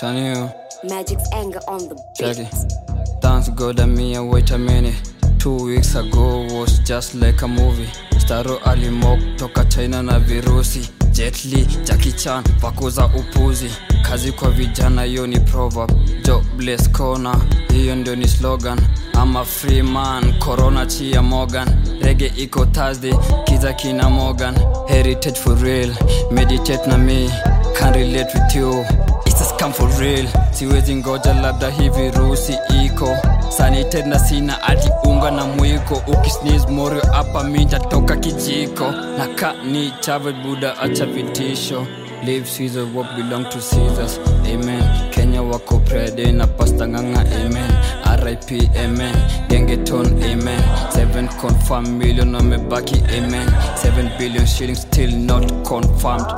Turn you. Magic's anger on the Check beat. it. Thanks God I mean, wait a minute. Two weeks ago was just like a movie. Staro alimok toka China na virusi. Jet Li, Jackie Chan, vakuza upuzi. Kazi kwa vijana hiyo ni proverb. Jobless corner, hiyo ndio ni slogan. I'm a free man, corona chia Morgan. Rege iko Thursday, kiza kina Morgan. Heritage for real, meditate na me. Can't relate with you. It's a scam for real siwezi ngoja labda hii virusi iko sanited na sina ati unga na mwiko ukisneeze morio hapa minja toka kijiko na ka ni chave buda acha vitisho Leave Caesar what belong to Caesars amen Kenya wako prede na pasta nganga amen RIP amen gengeton amen 7 confirmed million wamebaki amen 7 billion shillings still not confirmed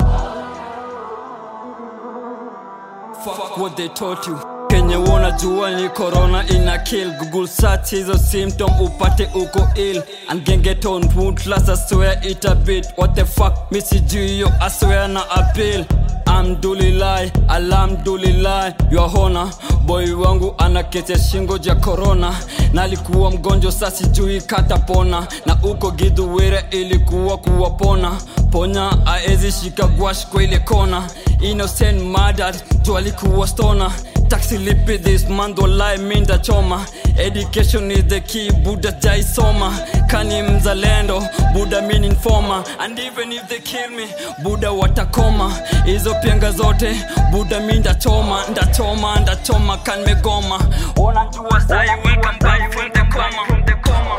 fuck what they taught you kenye wanajua ni corona ina kill google search hizo symptom upate uko ill and gengeton wound class I swear it a bit what the fuck misijui hiyo I swear na appeal amdulilai alhamdulilai yohona boy wangu ana kesi ya shingo ja corona na alikuwa mgonjwa sa sijui katapona na uko gidhuwere ilikuwa kuwapona ponya aezi shika gwash kwa ile kona innocent murdered tu alikuwa stona taxi lipi this month walai minda choma education is the key buda jaisoma kani mzalendo buda min informa and even if they kill me buda watakoma hizo pianga zote buda mi ndachoma ndachoma ndachoma kan megoma unajua sai welcome back from the coma from the coma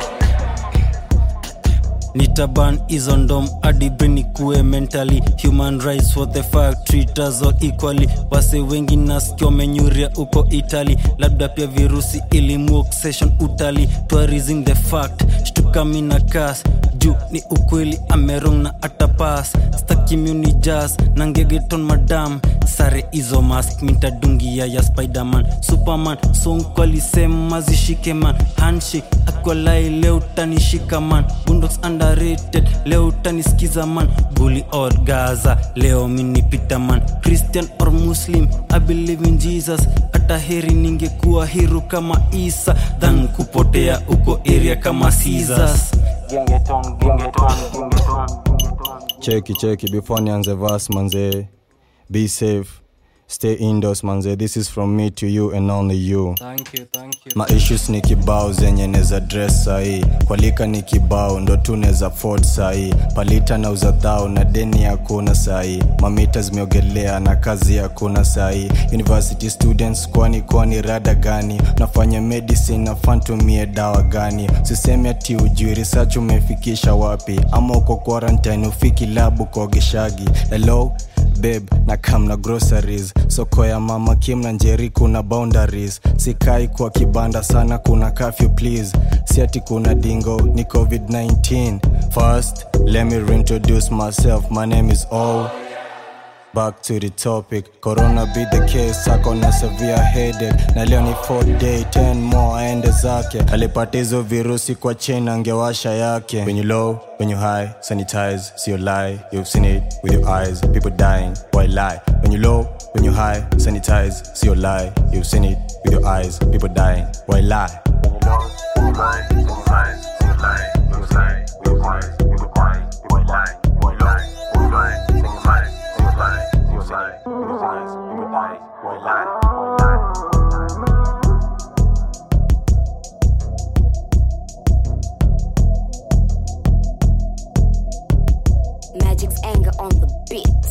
nitaban hizo ndom adibrini kuwe mentally human rights what the fuck treat us all equally wase wengi nasikio menyuria uko italy labda pia virusi ilimuok session utali tourism the fact shtukami na kas juu ni ukweli amerong na atapas stakimuni jas na ngegeton madam sare hizo mask mitadungia ya spiderman superman sonkwalisema zishike man handshake akwalai leo utanishika man bundox underrated leo utanisikiza man bully or gaza leo minipita man christian or muslim i believe in jesus hata heri ningekuwa hiru kama isa than kupotea uko area kama Caesars. cheki cheki before nianze vas manze be safe stay indoors manze this is from me to you and only you thank you thank you ma issues ni kibao zenye neza dress sahii kwalika ni kibao ndo tu neza ford sahii palita na uzadhao na deni hakuna sahii mamita zimeogelea na kazi hakuna sahii university students kwani kwani rada gani nafanya medicine na fantumie dawa gani sisemi ati ujui research umefikisha wapi ama uko quarantine ufiki labu kogeshagi hello babe na kam na groceries soko ya mama kim na njeri kuna boundaries sikai kwa kibanda sana kuna kafyu please si ati kuna dingo ni covid-19 first let me reintroduce myself my name is o back to the topic corona be the case ako na severe headache na leo ni 4 day 10 more aende zake alipata hizo virusi kwa chain angewasha yake when you low when you high sanitize see your lie you've seen it with your eyes people dying why lie when you low when you high sanitize see your lie you've seen it with your eyes people dying why lie Magic's anger on the beat.